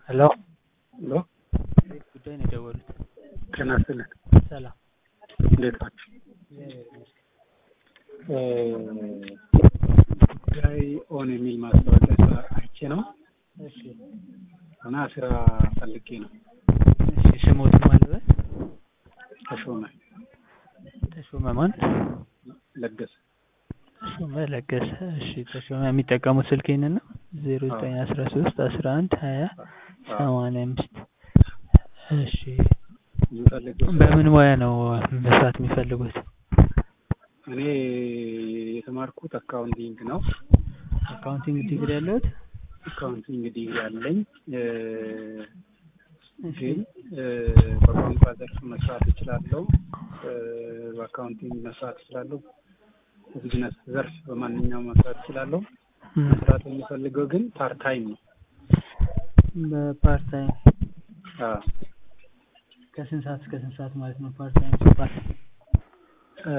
ሄሎ ሄሎ ቤት ጉዳይ ነው የደወሉት። ጤና ይስጥልን። ሰላም እንዴት ናችሁ? ጉዳይ ኦን የሚል ማስታወቂያ ስራ አይቼ ነው እሺ እና ስራ ፈልጌ ነው። እሺ ስሞት ማልበት ተሾመ ተሾመ ማን? ለገሰ ተሾመ ለገሰ። እሺ ተሾመ የሚጠቀሙት ስልክ ይህንን ነው ዜሮ ዘጠኝ አስራ ሶስት አስራ አንድ ሀያ ሰማንያ አምስት እሺ የምፈልገው ስራ- በምን ሙያ ነው መስራት የሚፈልጉት? እኔ የተማርኩት አካውንቲንግ ነው። አካውንቲንግ ዲግሪ ያለሁት አካውንቲንግ ዲግሪ አለኝ እ፣ እሺ ግን እ፣ በቋንቋ ዘርፍ መስራት እችላለሁ። እ፣ በአካውንቲንግ መስራት እችላለሁ። በቢዝነስ ዘርፍ በማንኛውም መስራት እችላለሁ። እም፣ መስራት የሚፈልገው ግን ፓርት ታይም ነው። በፓርት ታይም አዎ ከስንት ሰዓት እስከ ስንት ሰዓት ማለት ነው? ፓርት ታይም ሲባል እ፣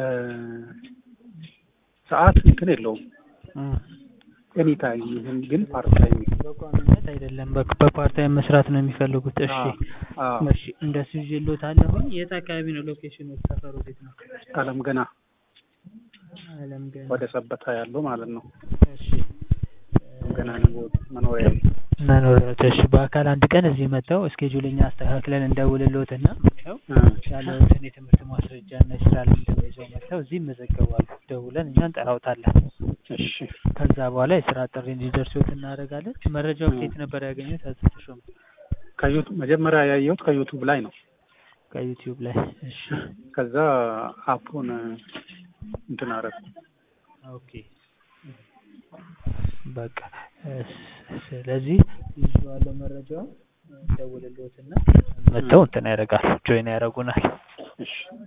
ሰዓት እንትን የለውም። እም፣ ኤኒ ታይም ይሁን ግን ፓርት ታይም ነው። በቋሚነት አይደለም፣ በ- በፓርት ታይም መስራት ነው የሚፈልጉት። እሺ አዎ አዎ። እሺ እንደሱ ይዤልዎታለሁኝ። የት አካባቢ ነው ሎኬሽኑ? ሰፈሩ ቤት ነው? አለም ገና አለም ገና። ወደ ሰበታ ያለው ማለት ነው። እሺ አለም ገና ነው መኖሪያ መኖሪያዎች። እሺ በአካል አንድ ቀን እዚህ መጥተው እስኬጁልኛ አስተካክለን እንደውልልዎትና መጥተው ያለዎትን የትምህርት ማስረጃ እና የስራ ልምድ ይዘው መጥተው እዚህ ይመዘገባሉ። ደውለን እኛ እንጠራዎታለን። እሺ ከዛ በኋላ የስራ ጥሪ እንዲደርሶት እናደርጋለን። መረጃው ከየት ነበር ያገኙት? አቶ ተሾመ ከዩቱብ መጀመሪያ ያየሁት ከዩቱብ ላይ ነው። ከዩቲዩብ ላይ። እሺ ከዛ አፑን እንትን አደረኩ። ኦኬ በቃ እስ- ስለዚህ ይዤዋለሁ መረጃውን እንደውልልዎትና መጥተው እንትን ያደርጋሉ ጆይን ያደርጉናል። እሺ